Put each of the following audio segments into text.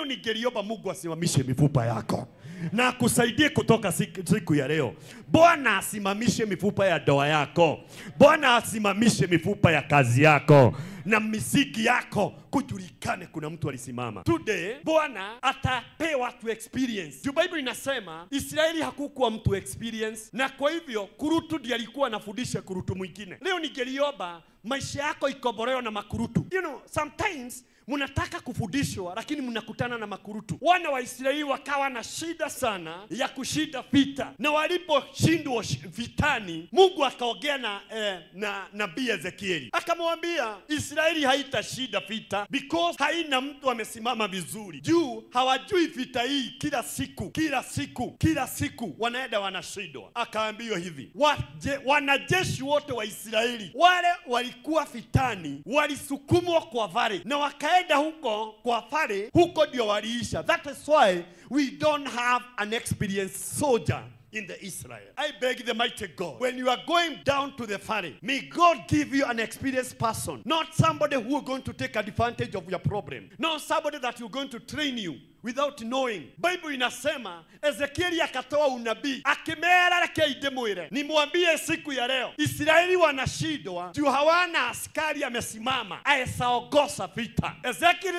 leo ningeliomba Mungu asimamishe mifupa yako na akusaidie kutoka siku, siku ya leo. Bwana asimamishe mifupa ya ndoa yako, Bwana asimamishe mifupa ya kazi yako na misiki yako kujulikane kuna mtu alisimama. Today Bwana atapea watu experience. Juu Bible inasema Israeli hakukuwa mtu experience, na kwa hivyo kurutu ndiye alikuwa anafundisha kurutu mwingine. Leo ningeliomba maisha yako ikobolewa na makurutu. You know, sometimes mnataka kufundishwa lakini mnakutana na makurutu. Wana wa Israeli wakawa na shida sana ya kushinda vita, na waliposhindwa sh- vitani, Mungu akaongea na eh, na nabii Ezekieli akamwambia Israeli haitashinda vita because haina mtu amesimama vizuri, juu hawajui vita hii. Kila siku kila siku kila siku wanaenda wanashindwa. Akaambiwa hivi waje, wanajeshi wote wa Israeli wale walikuwa vitani walisukumwa kwa vale na wakaenda huko kwa vale, huko ndio waliisha. That is why we don't have an experienced soldier in the Israel. I beg the mighty God, when you are going down to the valley, may God give you an experienced person, not somebody who is going to take advantage of your problem, not somebody that you're going to train you without knowing. Bible inasema Ezekieli akatoa unabii akimera rekei ndimwire, nimwambie siku ya leo Israeli wanashindwa juu hawana askari amesimama aesaogosa vita. Ezekieli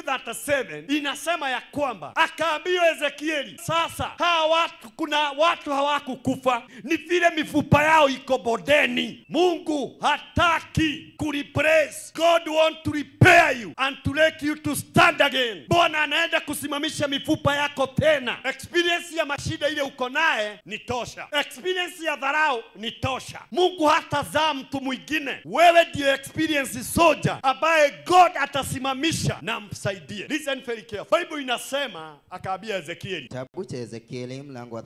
37 inasema ya kwamba akaambiwa Ezekieli, sasa hawa watu, kuna watu hawakukufa, ni vile mifupa yao iko bodeni. Mungu hataki kureplace. God want to repair you and to make you to stand again. Bwana anaenda kusimamisha mifupa yako tena. Experience ya mashida ile uko naye ni tosha, experience ya dharau ni tosha. Mungu hatazaa mtu mwingine, wewe ndio experience soldier ambaye God atasimamisha na msaidie. Listen very careful. Bible inasema akaambia Ezekieli, Kitabu cha Ezekieli mlango wa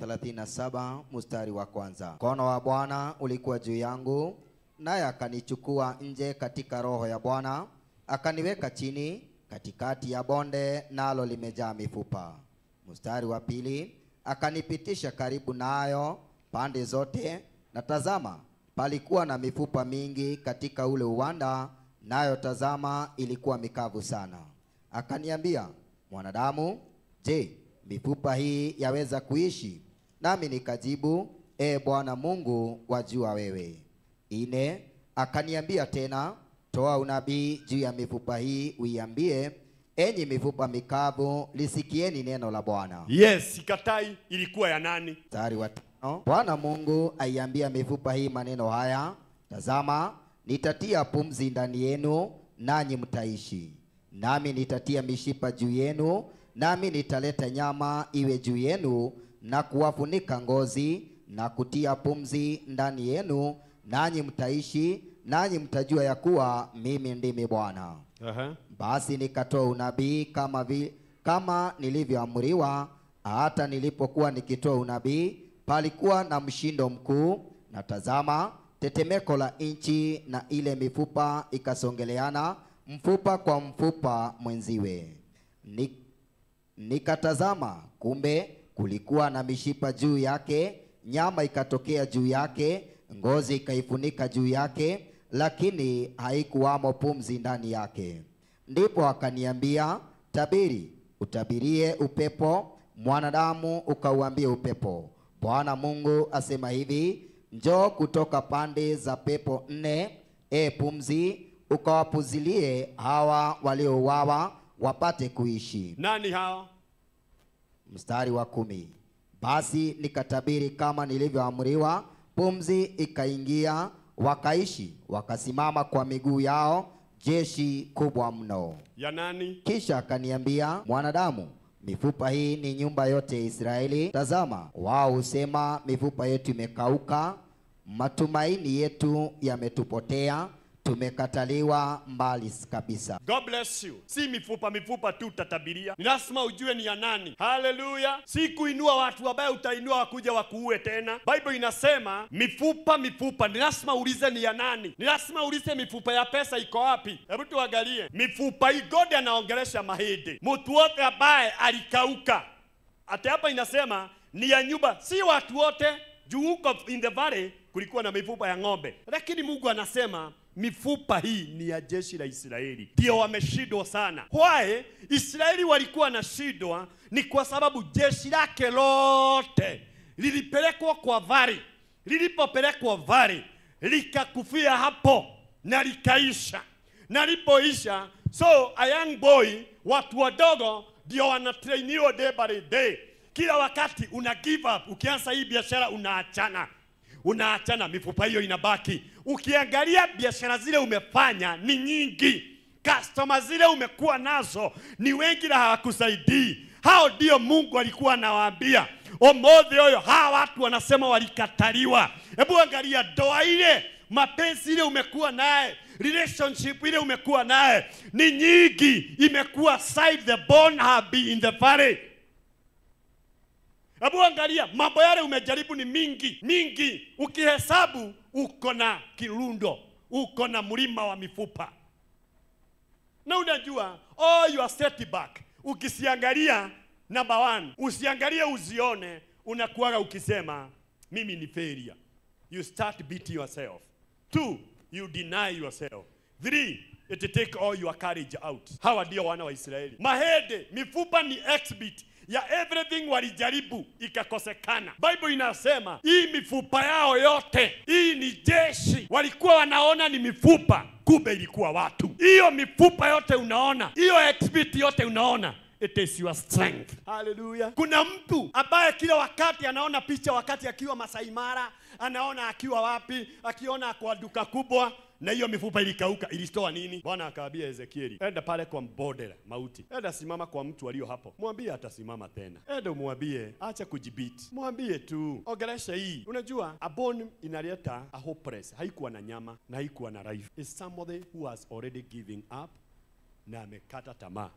37 mstari wa kwanza. Mkono wa Bwana ulikuwa juu yangu, naye akanichukua nje katika roho ya Bwana, akaniweka chini katikati ya bonde, nalo limejaa mifupa. Mstari wa pili, akanipitisha karibu nayo pande zote, na tazama, palikuwa na mifupa mingi katika ule uwanda, nayo tazama, ilikuwa mikavu sana. Akaniambia, mwanadamu, je, mifupa hii yaweza kuishi? Nami nikajibu, e Bwana Mungu, wajua wewe. Ine akaniambia tena, toa unabii juu ya mifupa hii, uiambie, enyi mifupa mikavu, lisikieni neno la Bwana. yes, sikatai. Ilikuwa ya nani? Mstari wa tano. Bwana Mungu aiambia mifupa hii maneno haya, tazama, nitatia pumzi ndani yenu, nanyi mtaishi. Nami nitatia mishipa juu yenu, nami nitaleta nyama iwe juu yenu, na kuwafunika ngozi, na kutia pumzi ndani yenu, nanyi mtaishi, nanyi mtajua ya kuwa mimi ndimi Bwana. Aha. Basi nikatoa unabii kama, vi, kama nilivyoamriwa. Hata nilipokuwa nikitoa unabii, palikuwa na mshindo mkuu, na tazama, tetemeko la nchi, na ile mifupa ikasongeleana mfupa kwa mfupa mwenziwe. Ni, nikatazama, kumbe kulikuwa na mishipa juu yake, nyama ikatokea juu yake, ngozi ikaifunika juu yake, lakini haikuwamo pumzi ndani yake. Ndipo akaniambia, tabiri, utabirie upepo, mwanadamu, ukauambie upepo, Bwana Mungu asema hivi, njoo kutoka pande za pepo nne, e pumzi, ukawapuzilie hawa waliouawa wapate kuishi. Nani hao? Mstari wa kumi. Basi nikatabiri kama nilivyoamriwa, pumzi ikaingia, wakaishi, wakasimama kwa miguu yao, jeshi kubwa mno. Ya nani? Kisha akaniambia, mwanadamu, mifupa hii ni nyumba yote ya Israeli. Tazama, wao husema mifupa yetu imekauka, matumaini yetu yametupotea, tumekataliwa mbali kabisa. God bless you. Si mifupa mifupa tu utatabiria, ni lazima ujue ni ya nani. Haleluya! Si kuinua watu ambaye utainua wakuja wakuue tena. Bible inasema mifupa mifupa, ni lazima uulize ni ya nani. Ni lazima uulize mifupa ya pesa iko wapi. Hebu tuangalie mifupa hii. God anaongelesha mahindi, mtu wote ambaye alikauka. Hata hapa inasema ni ya nyumba, si watu wote juu huko in the valley kulikuwa na mifupa ya ng'ombe, lakini Mungu anasema mifupa hii ni ya jeshi la Israeli, ndio wameshindwa sana. Why Israeli walikuwa na shidwa? Ni kwa sababu jeshi lake lote lilipelekwa kwa vari, lilipopelekwa vari likakufia hapo na likaisha, na lipoisha, so a young boy, watu wadogo ndio wanatrainiwa day by day. Kila wakati una give up, ukianza hii biashara unaachana unaachana, mifupa hiyo inabaki. Ukiangalia biashara zile umefanya ni nyingi, customer zile umekuwa nazo ni wengi na hawakusaidii. Hao ndio Mungu alikuwa anawaambia omothe huyo, hawa watu wanasema walikataliwa. Hebu angalia ndoa ile, mapenzi ile umekuwa naye relationship ile umekuwa naye ni nyingi, imekuwa side the bone have been in the valley Hebu angalia mambo yale umejaribu ni mingi mingi, ukihesabu uko na kirundo, uko na mlima wa mifupa, na unajua all your setback ukisiangalia, number one, usiangalie uzione, unakuwaga ukisema mimi ni failure. You start beating yourself. Two, you deny yourself. Three, it take all your courage out. Hawa ndio wana wa Israeli. Mahede, mifupa ni exhibit ya everything walijaribu ikakosekana. Bible inasema hii mifupa yao yote, hii ni jeshi. Walikuwa wanaona ni mifupa, kumbe ilikuwa watu. Hiyo mifupa yote unaona, hiyo exhibit yote unaona It is your strength. Hallelujah. Kuna mtu ambaye kila wakati anaona picha wakati akiwa Masai Mara, anaona akiwa wapi, akiona kwa duka kubwa na hiyo mifupa ilikauka. Ilitoa nini? Bwana akaambia Ezekieli, enda pale kwa mbodela mauti, enda simama kwa mtu aliyo hapo, mwambie atasimama tena. Enda umwambie acha kujibiti, mwambie tu ongelesha hii. Unajua a bone inaleta a hopeless, haikuwa na nyama na haikuwa na life. Is somebody who has already giving up na amekata tamaa.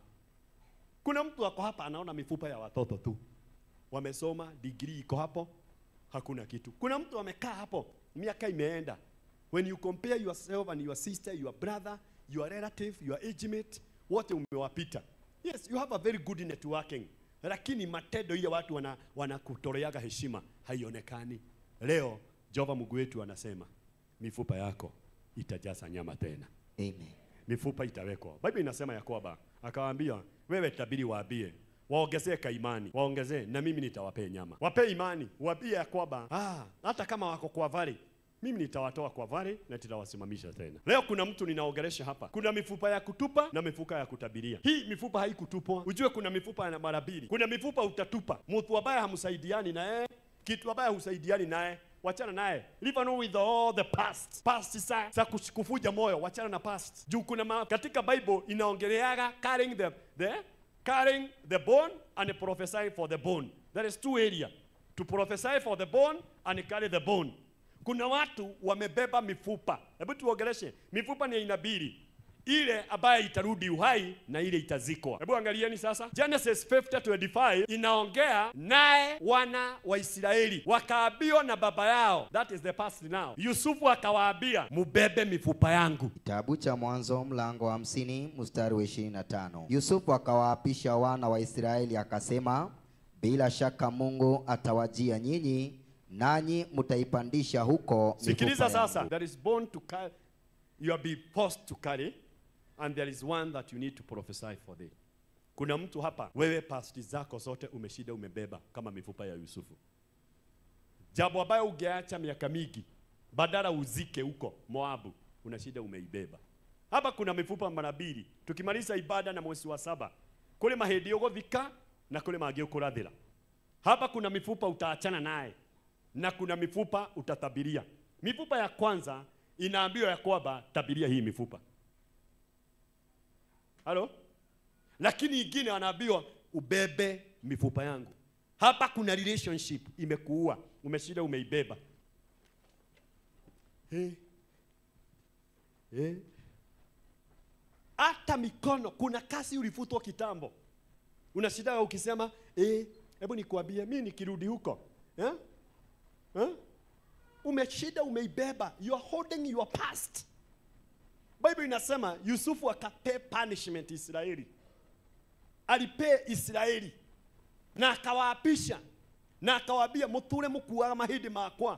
Kuna mtu ako hapa anaona mifupa ya watoto tu, wamesoma degree iko hapo, hakuna kitu. Kuna mtu amekaa hapo, miaka imeenda. When you compare yourself and your sister, your brother, your relative, your age mate, wote umewapita. Yes, you have a very good networking, lakini matendo ile watu wana wanakutoleaga heshima haionekani. Leo Jehova Mungu wetu anasema mifupa yako itajaza nyama tena Amen. mifupa itawekwa. Biblia inasema ya kwamba akawaambia, wewe tabiri, waambie waongezee kaimani, waongezee na mimi nitawapea nyama. Wapee imani, waambie ya kwamba ah, hata kama wako kwa vali mimi nitawatoa kwa vali na nitawasimamisha tena. Leo kuna mtu ninaongelesha hapa, kuna mifupa ya kutupa na mifupa ya kutabiria. Hii mifupa haikutupwa, ujue kuna mifupa ya mara mbili. Kuna mifupa utatupa, mtu ambaye hamsaidiani naye, kitu ambaye husaidiani naye wachana naye, leave alone with all the past past za, za kush- kufuja moyo, wachana na past. Juu kuna ma, katika Bible inaongeleaga carrying the, the carrying the bone and prophesying for the bone. There is two area to prophesy for the bone and carry the bone. Kuna watu wamebeba mifupa. Hebu tuongeleshe mifupa ni aina mbili, ile ambayo itarudi uhai na ile itazikwa. Hebu angalieni sasa, Genesis 50:25 inaongea naye wana wa Israeli wakaambiwa na baba yao, that is the past now. Yusufu akawaambia mubebe mifupa yangu. Kitabu cha Mwanzo mlango wa hamsini mstari wa ishirini na tano. Yusufu akawaapisha wana wa Israeli akasema, bila shaka Mungu atawajia nyinyi, nanyi mtaipandisha huko Sikiliza mifupa sasa, yangu. there is bone to carry, you are be forced to carry and there is one that you need to prophesy for thee. Kuna mtu hapa, wewe pasti zako zote umeshida umebeba kama mifupa ya Yusufu, jambo ambayo ungeacha miaka mingi, badala uzike huko Moabu, una shida umeibeba. Hapa kuna mifupa mara mbili, tukimaliza ibada na mwezi wa saba, kule mahedi ugothika na kule mangĩ ũkũrathĩra. Hapa kuna mifupa utaachana naye na kuna mifupa utatabiria. Mifupa ya kwanza inaambiwa ya kwamba tabiria hii mifupa. Halo? Lakini ingine anaambiwa ubebe mifupa yangu. Hapa kuna relationship imekuua, umeshinda umeibeba. Eh. Eh. Hata mikono, kuna kasi ulifutwa kitambo. Unashindaga ukisema eh, hebu nikuambie mimi nikirudi huko eh? Eh? Umeshida umeibeba, you are holding your past. Bible inasema Yusufu akapee punishment Israeli, alipee Israeli na akawaapisha na akawaambia muture mukuaga mahindi makwa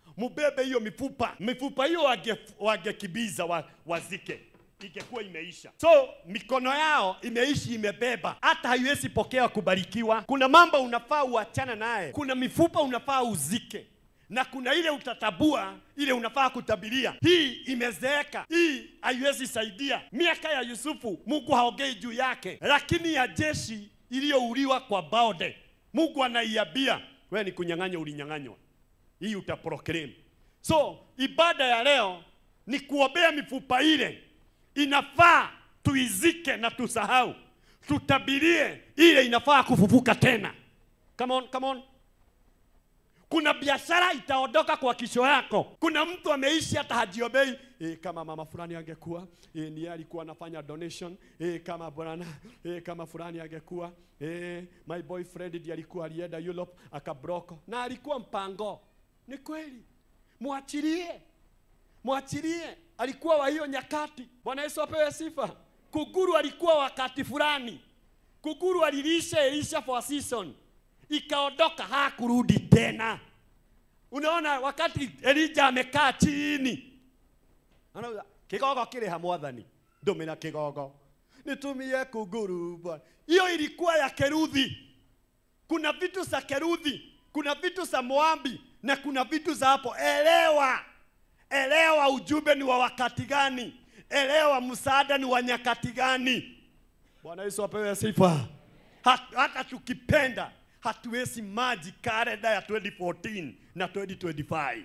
mubebe hiyo mifupa. Mifupa hiyo wage- wagekibiza wa, wazike ingekuwa imeisha. So mikono yao imeishi imebeba, hata haiwezi pokea kubarikiwa. Kuna mambo unafaa uachana naye, kuna mifupa unafaa uzike na kuna ile utatabua, ile unafaa kutabiria. Hii imezeeka, hii haiwezi saidia. Miaka ya Yusufu Mungu haongei juu yake, lakini ya jeshi iliyouliwa kwa Baode Mungu anaiambia wewe ni kunyang'anya, ulinyang'anywa, hii utaproclaim. So ibada ya leo ni kuombea mifupa ile, inafaa tuizike na tusahau, tutabirie ile inafaa kufufuka tena. Come on, come on. Kuna biashara itaondoka kwa kisho yako. Kuna mtu ameishi hata hajiombei e, kama mama fulani angekuwa e, ni yeye alikuwa anafanya donation e, kama bwana e, kama fulani angekuwa e, my boyfriend ndiye alikuwa alienda Europe akabroko na alikuwa mpango. Ni kweli, mwachilie, mwachilie. Alikuwa wa hiyo nyakati. Bwana Yesu apewe sifa. Kuguru alikuwa wakati fulani, kuguru alilisha Elisha for a season ikaondoka, hakurudi tena. Unaona, wakati Elija amekaa chini, anauza kigogo kile ha mwathani, ndumira kigogo nitumie kuguru Bwana. Hiyo ilikuwa ya Keruthi. Kuna vitu za Keruthi, kuna vitu za Moabi na kuna vitu za hapo. Elewa, elewa ujumbe ni wa wakati gani, elewa msaada ni wa nyakati gani. Bwana Yesu apewe sifa. Hat- Hata tukipenda hatuwezi maji kalenda ya 2014 na 2025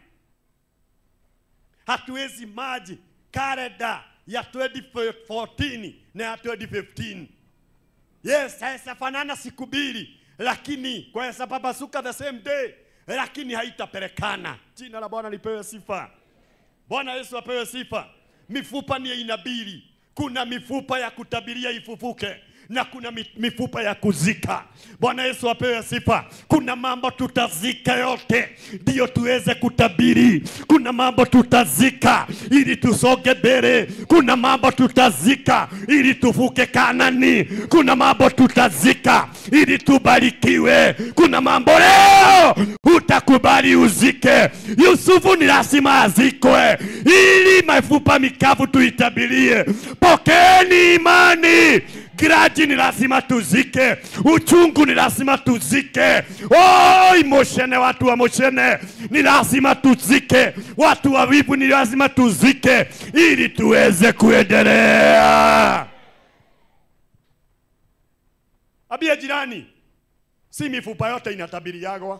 hatuwezi maji kalenda ya 2014 na ya 2015 yes haisafanana siku mbili lakini kwa sapapasuka the same day lakini haitapelekana jina la bwana lipewe sifa bwana yesu apewe sifa mifupa ni aina mbili kuna mifupa ya kutabiria ifufuke na kuna mi- mifupa ya kuzika. Bwana Yesu apewe sifa. Kuna mambo tutazika yote ndiyo tuweze kutabiri. Kuna mambo tutazika ili tusonge mbele. Kuna mambo tutazika ili tuvuke Kanani. Kuna mambo tutazika ili tubarikiwe. Kuna mambo leo utakubali uzike. Yusufu ni lazima azikwe ili mifupa mikavu tuitabirie. Pokeeni imani. Graji ni lazima tuzike, uchungu ni lazima tuzike. Oh, moshene, watu wa moshene ni lazima tuzike, watu wa wivu ni lazima tuzike, ili tuweze kuendelea. Abia jirani, si mifupa yote inatabiriagwa,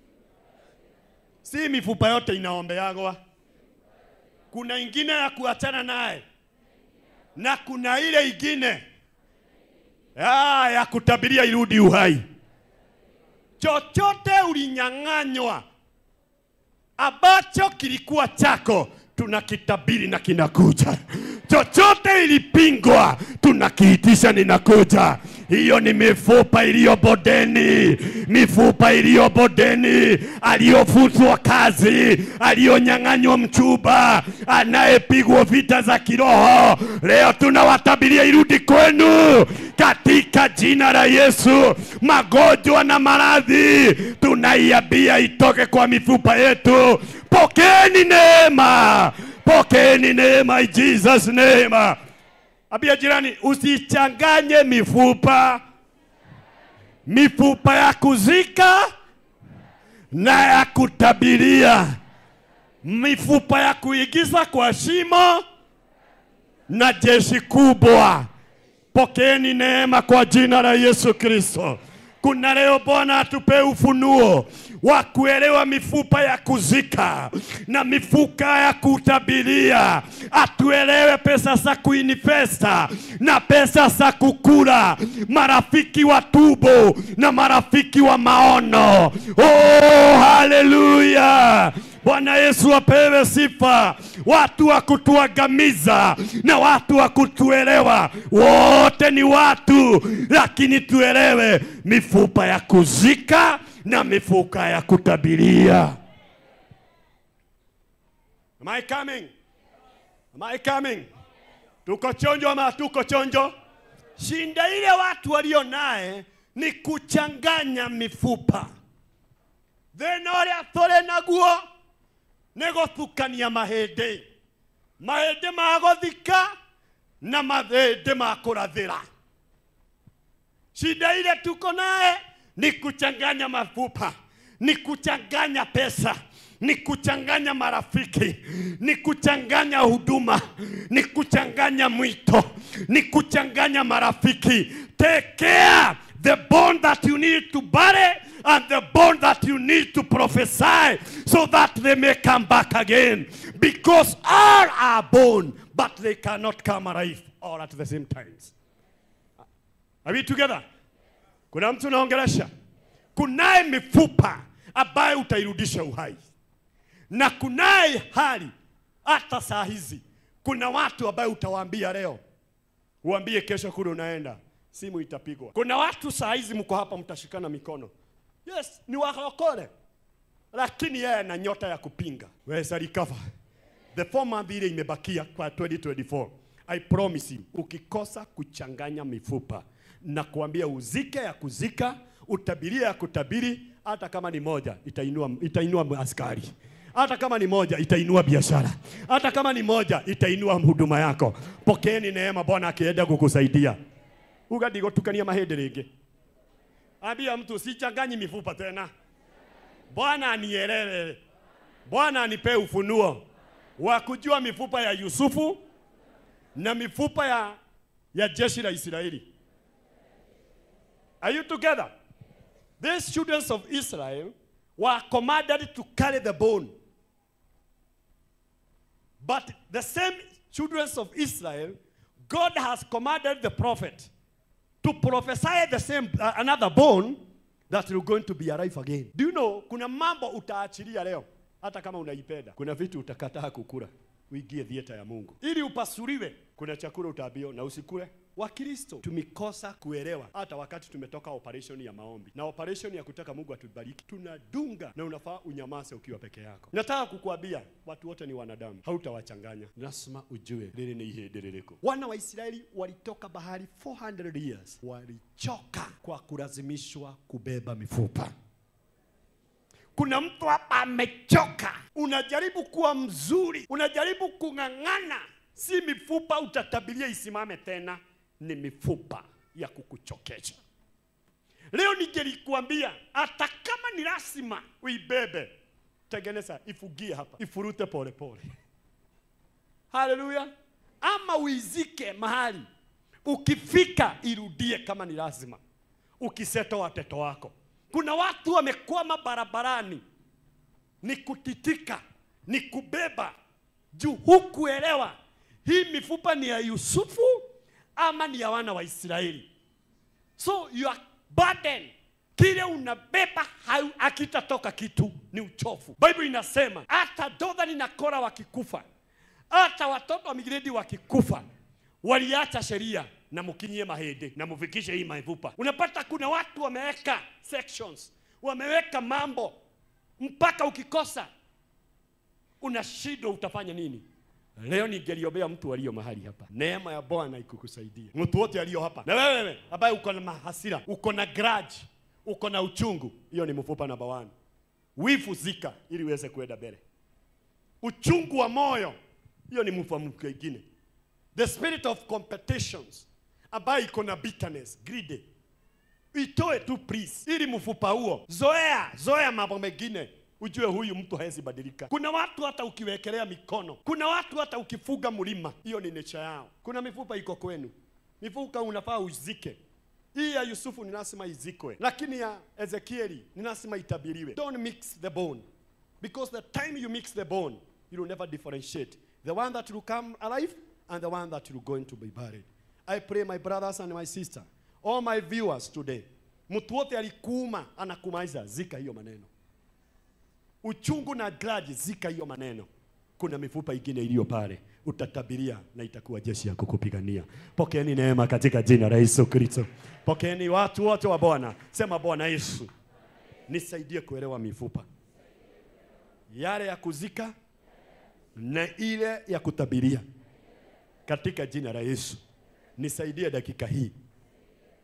si mifupa yote inaombeagwa. Kuna ingine ya kuachana naye na kuna ile ingine Ah, ya kutabiria irudi uhai. Chochote ulinyang'anywa ambacho kilikuwa chako tunakitabiri na kinakuja. Chochote ilipingwa tunakiitisha ninakuja. Hiyo ni mifupa iliyo bodeni, mifupa iliyo bodeni, aliyofutwa kazi, aliyonyang'anywa mchumba, anayepigwa vita za kiroho. Leo tunawatabiria irudi kwenu katika jina la Yesu. Magonjwa na maradhi tunaiambia itoke kwa mifupa yetu. Pokeeni neema, pokeeni neema in Jesus name. Ambia jirani, usichanganye mifupa, mifupa ya kuzika na ya kutabiria, mifupa ya kuigiza kwa shimo na jeshi kubwa. Pokeeni neema kwa jina la Yesu Kristo. Kuna leo Bwana atupe ufunuo wa kuelewa mifupa ya kuzika na mifuka ya kutabiria, atuelewe pesa za kuinvesta na pesa za kukula, marafiki wa tubo na marafiki wa maono. Oh, haleluya! Bwana Yesu apewe sifa. Watu wa kutuangamiza na watu wa kutuelewa, wote ni watu, lakini tuelewe mifupa ya kuzika na mifuka ya kutabiria. Am I coming? Am I coming? Tuko chonjo ama hatuko chonjo? Shinda ile watu walio naye ni kuchanganya mifupa. Thĩna ũrĩa tũrĩ naguo nä gå tukania mahä ndä mahä ndä ma gå thika na mahä ndä ma kå rathä ra shida ile tuko naye ni kuchanganya mafupa ni kuchanganya pesa ni kuchanganya marafiki ni kuchanganya huduma ni kuchanganya mwito ni kuchanganya marafiki take care the bond that you need to bury and the bond that you need to prophesy so that they may come back again because all are born but they cannot come alive all at the same times are we together kuna mtu naongelesha kunaye mifupa ambayo utairudisha uhai na kunaye hali hata saa hizi kuna watu ambayo utawaambia leo uambie kesho kule unaenda simu itapigwa kuna watu saa hizi mko hapa mtashikana mikono yes ni wakokole lakini yeye ana nyota ya kupinga weza recover the four month ile imebakia kwa 2024 i promise you ukikosa kuchanganya mifupa na kuambia uzike ya kuzika utabiria ya kutabiri hata kama ni moja itainua, itainua askari hata kama ni moja itainua biashara hata kama ni moja itainua huduma yako pokeeni neema bwana akienda kukusaidia ugadigotukania mahĩndĩ rĩngĩ ambia mtu sichanganyi mifupa tena bwana anielele bwana anipe ufunuo wa kujua mifupa ya yusufu na mifupa ya, ya jeshi la israeli are you together these children of israel were commanded to carry the bone but the same children of israel god has commanded the prophet to prophesy the same uh, another bone that will going to be alive again. Do you know kuna mambo utaachilia leo hata kama unaipenda. Kuna vitu utakataa kukula uingie thieta ya Mungu ili upasuliwe. Kuna chakula utaambiwa na usikule. Wakristo tumekosa kuelewa, hata wakati tumetoka operation ya maombi na operation ya kutaka Mungu atubariki, tunadunga na unafaa unyamase ukiwa peke yako. Nataka kukuambia watu wote ni wanadamu, hautawachanganya. Lazima ujue lili ni ihĩndĩ rĩrĩkũ. Wana wa Israeli walitoka bahari 400 years, walichoka kwa kulazimishwa kubeba mifupa. Kuna mtu hapa amechoka, unajaribu kuwa mzuri, unajaribu kung'ang'ana, si mifupa utatabiria isimame tena, ni mifupa ya kukuchokesha. Leo ningelikuambia hata kama ni lazima uibebe, tengeneza, ifugie hapa, ifurute polepole. Haleluya! Ama uizike mahali, ukifika irudie kama ni lazima, ukiseto watoto wako. Kuna watu wamekwama barabarani, ni kutitika, ni kubeba juu hukuelewa hii mifupa ni ya Yusufu ama ni ya wana wa Israeli. So your burden, kile unabeba hau- hakitatoka kitu, ni uchofu. Bible inasema hata Dothani na Kora wakikufa, hata watoto wa migredi wakikufa, waliacha sheria na mkinyie mahindi na mfikishe hii mifupa. Unapata kuna watu wameweka sections, wameweka mambo mpaka ukikosa unashindwa utafanya nini. Leo ningeliombea mtu aliyo mahali hapa, neema ya Bwana ikukusaidia. Mtu wote aliyo hapa, na wewe ambaye uko na mahasira, uko na grudge, uko na uchungu, hiyo ni mfupa namba one. Wivu zika ili uweze kuenda mbele. Uchungu wa moyo, hiyo ni mfupa mwingine. The spirit of competitions ambayo iko na bitterness, greed, itoe tu please, ili mfupa huo zoea zoea mambo mengine ujue huyu mtu hawezi badilika. Kuna watu hata ukiwekelea mikono, kuna watu hata ukifuga mlima, hiyo ni nature yao. Kuna mifupa iko kwenu, mifupa unafaa uzike. Hii ya Yusufu ni lazima izikwe, lakini ya Ezekieli ni lazima itabiriwe. Don't mix the bone because the time you mix the bone you will never differentiate the one that will come alive and the one that will going to be buried. I pray my brothers and my sister, all my viewers today, mtu wote alikuuma anakumaiza, zika hiyo maneno uchungu na grudge, zika hiyo maneno. Kuna mifupa ingine iliyo pale, utatabiria na itakuwa jeshi ya kukupigania. Pokeeni neema katika jina la Yesu Kristo. Pokeeni watu wote wa Bwana, sema Bwana Yesu, nisaidie kuelewa mifupa yale ya kuzika na ile ya kutabiria katika jina la Yesu. Nisaidie dakika hii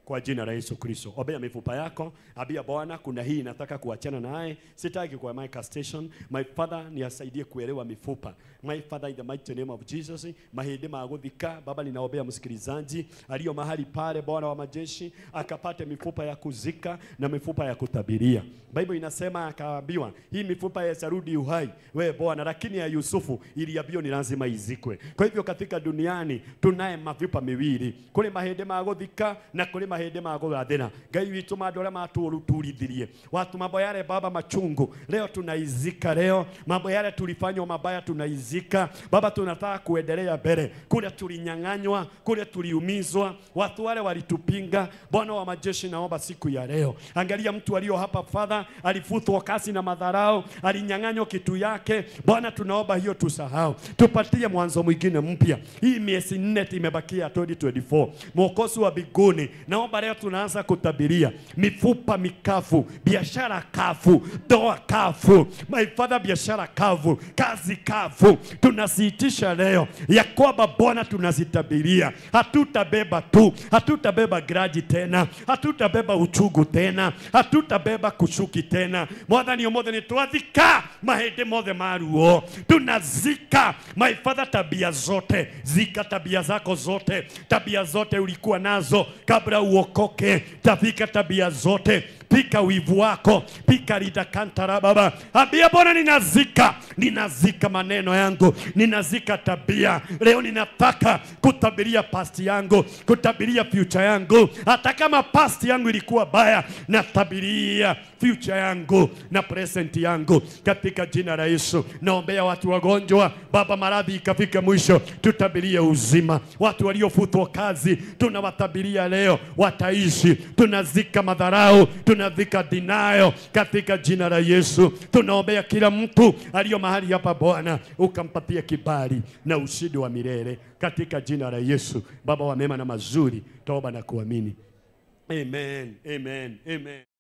kwa jina la Yesu Kristo. Ombea mifupa yako, ambia Bwana, kuna hii nataka kuachana naye, sitaki kwa my station. My father niasaidie kuelewa mifupa. My father in the mighty name of Jesus, mahindi maguthika. Baba, ninaombea msikilizaji aliyo mahali pale, Bwana wa majeshi, akapate mifupa ya kuzika na mifupa ya kutabiria. Bible inasema akaambiwa, hii mifupa yatarudi uhai, we Bwana, lakini ya Yusufu iliambiwa ni lazima izikwe. Kwa hivyo katika duniani tunaye mavipa miwili, kuri mahindi ma guthika na kuri mahindi ma gurathira. Ngai witũ mandũ arĩa maturithirie watu mambo yale Baba machungu, leo tunaizika. Leo mambo yale tulifanywa mabaya tunaizika Baba, tunataka kuendelea mbele. Kule tulinyang'anywa, kule tuliumizwa, watu wale walitupinga. Bwana wa majeshi, naomba siku ya leo, angalia mtu aliyo hapa Father, alifutwa kazi na madharau, alinyang'anywa kitu yake. Bwana, tunaomba hiyo tusahau, tupatie mwanzo mwingine mpya. Hii miezi nne imebakia 2024 mwokozi wa biguni, naomba leo tunaanza kutabiria mifupa mikafu, biashara kafu, ndoa kafu, my father, biashara kavu, kazi kavu, tunasiitisha leo ya kwamba Bwana tunazitabiria, hatutabeba tu, hatutabeba graji tena, hatutabeba uchungu tena, hatutabeba kushuki tena. Mwathani ũmũthĩ nĩ twathika mahĩndĩ mothe ma ruo, tunazika my father, tabia zote, zika tabia zako zote, tabia zote ulikuwa nazo kabla uokoke, tafika tabia zote pika wivu wako, pika lidakantara Baba, ambia Bwana, ninazika ninazika maneno yangu, ninazika tabia. Leo ninataka kutabiria past yangu, kutabiria future yangu. Hata kama past yangu ilikuwa baya, natabiria future yangu na present yangu katika jina la Yesu. Naombea watu wagonjwa, Baba, maradhi ikafika mwisho, tutabirie uzima. Watu waliofutwa kazi, tunawatabiria leo wataishi. Tunazika madharau, tunazika dinayo katika jina la Yesu. Tunaombea kila mtu aliyo mahali hapa, Bwana ukampatia kibali na ushindi wa milele katika jina la Yesu. Baba wa mema na mazuri, toba na kuamini. Amen, amen, amen.